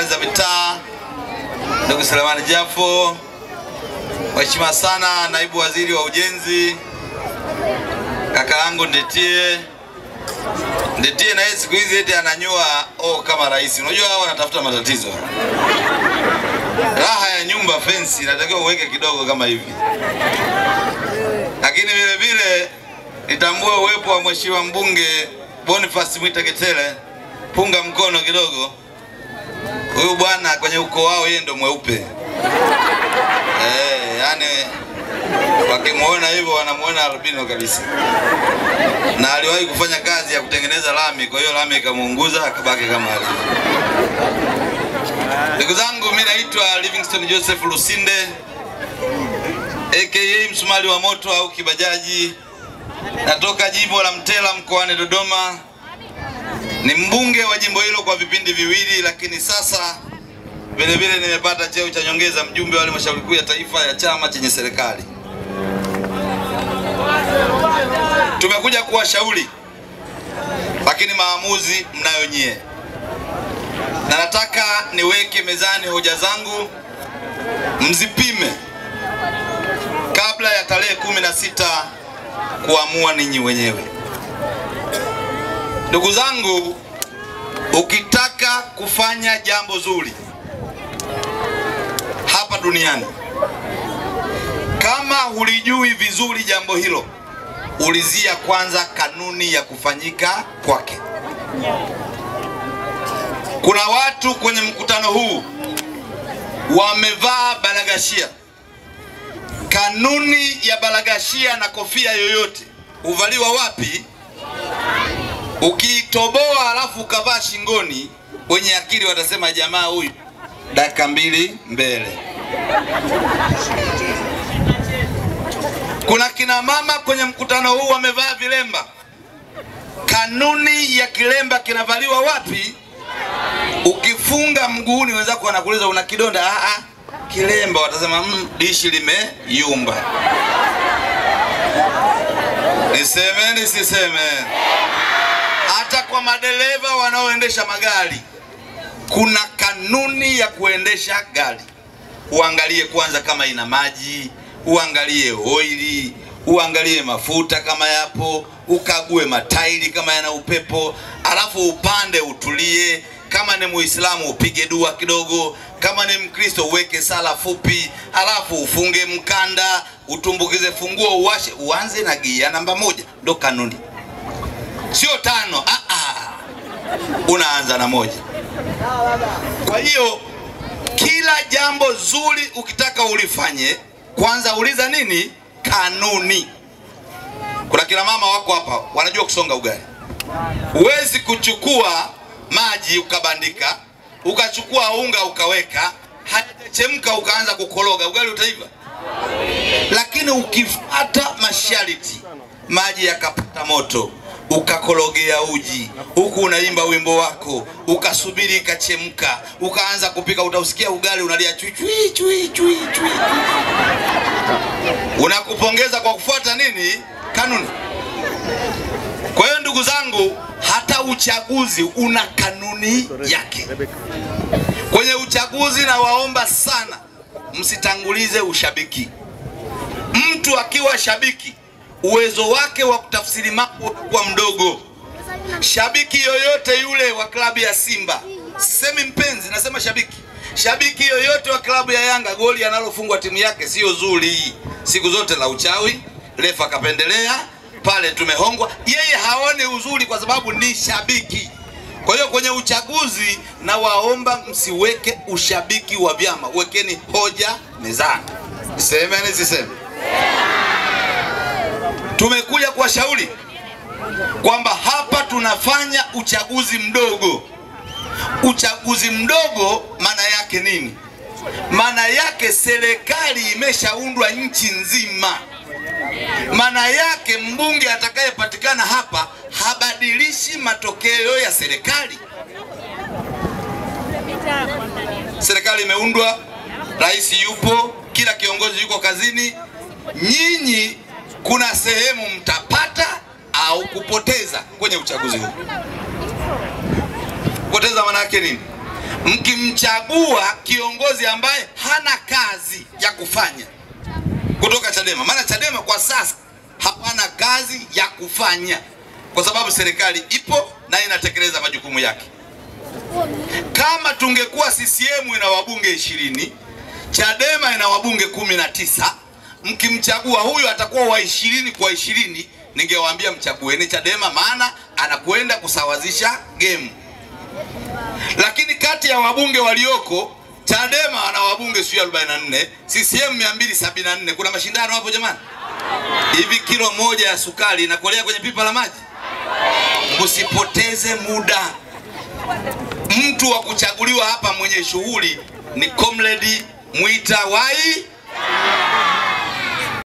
za mitaa, ndugu Selemani Jafo, Mheshimiwa sana naibu waziri wa ujenzi, kaka yangu Ndetie. Ndetie na yeye siku hizi eti ananyua oh, kama rais. Unajua hao wanatafuta matatizo. Raha ya nyumba fence inatakiwa uweke kidogo kama hivi, lakini vile vile nitambue uwepo wa mheshimiwa mbunge Boniface Mwita Getele, punga mkono kidogo. Huyu bwana kwenye ukoo wao yeye ndo mweupe eh, yani wakimwona hivyo wanamuona albino kabisa, na aliwahi kufanya kazi ya kutengeneza lami, kwa hiyo lami ikamuunguza akabaki kama alivyo. Ndugu zangu, mimi naitwa Livingstone Joseph Lusinde aka msumali wa moto au kibajaji. Natoka jimbo la Mtela mkoani Dodoma. Ni mbunge wa jimbo hilo kwa vipindi viwili, lakini sasa vile vile nimepata cheo cha nyongeza, mjumbe wa halmashauri kuu ya taifa ya chama chenye serikali. Tumekuja kuwashauri, lakini maamuzi mnayo nyie, na nataka niweke mezani hoja zangu, mzipime kabla ya tarehe kumi na sita kuamua ninyi wenyewe. Ndugu zangu, ukitaka kufanya jambo zuri hapa duniani, kama hulijui vizuri jambo hilo, ulizia kwanza kanuni ya kufanyika kwake. Kuna watu kwenye mkutano huu wamevaa balagashia. Kanuni ya balagashia na kofia yoyote huvaliwa wapi? Ukiitoboa alafu ukavaa shingoni, wenye akili watasema jamaa huyu dakika mbili mbele. Kuna kina mama kwenye mkutano huu wamevaa vilemba. Kanuni ya kilemba kinavaliwa wapi? Ukifunga mguuni, wenzako wanakuuliza una kidonda? Ah, ah, kilemba. Watasema mm, dishi limeyumba. Niseme nisiseme? Hata kwa madereva wanaoendesha magari kuna kanuni ya kuendesha gari. Uangalie kwanza kama ina maji, uangalie oili, uangalie mafuta kama yapo, ukague matairi kama yana upepo, alafu upande utulie. Kama ni Muislamu upige dua kidogo, kama ni Mkristo uweke sala fupi, alafu ufunge mkanda, utumbukize funguo, uwashe, uanze na gia namba moja. Ndo kanuni, sio tano. Ah, ah. Unaanza na moja. Kwa hiyo kila jambo zuri ukitaka ulifanye, kwanza uliza nini? Kanuni. Kuna kina mama wako hapa wanajua kusonga ugali. Huwezi kuchukua maji ukabandika, ukachukua unga ukaweka, hajachemka ukaanza kukoroga, ugali utaiva. Lakini ukifuata masharti, maji yakapata moto ukakorogea uji huku unaimba wimbo wako, ukasubiri ikachemka, ukaanza kupika, utausikia ugali unalia chui chui chui chui chui. Unakupongeza kwa kufuata nini? Kanuni. Kwa hiyo ndugu zangu, hata uchaguzi una kanuni yake. Kwenye uchaguzi, nawaomba sana msitangulize ushabiki. Mtu akiwa shabiki uwezo wake wa kutafsiri mambo unakuwa mdogo. Shabiki yoyote yule wa klabu ya Simba, semi mpenzi, nasema shabiki, shabiki yoyote wa klabu ya Yanga, goli analofungwa timu yake sio zuri, siku zote la uchawi, refa akapendelea pale, tumehongwa. Yeye haone uzuri kwa sababu ni shabiki. Kwa hiyo kwenye uchaguzi, na waomba msiweke ushabiki wa vyama, wekeni hoja mezani. Seme nisiseme? Tumekuja kuwashauri kwamba hapa tunafanya uchaguzi mdogo. Uchaguzi mdogo maana yake nini? Maana yake serikali imeshaundwa nchi nzima. Maana yake mbunge atakayepatikana hapa habadilishi matokeo ya serikali. Serikali imeundwa, rais yupo, kila kiongozi yuko kazini. Nyinyi kuna sehemu mtapata au kupoteza kwenye uchaguzi huu. Kupoteza maana yake nini? mkimchagua kiongozi ambaye hana kazi ya kufanya kutoka Chadema, maana Chadema kwa sasa hawana kazi ya kufanya kwa sababu serikali ipo na inatekeleza majukumu yake. Kama tungekuwa CCM ina wabunge ishirini, Chadema ina wabunge kumi na tisa, mkimchagua huyu atakuwa wa ishirini kwa ishirini, ningewaambia mchagueni Chadema, maana anakwenda kusawazisha game. Lakini kati ya wabunge walioko Chadema wana wabunge sio 44, CCM 274. Kuna mashindano hapo jamani? Hivi kilo moja ya sukari inakolea kwenye pipa la maji? Msipoteze muda. Mtu wa kuchaguliwa hapa mwenye shughuli ni Comrade Mwita Wai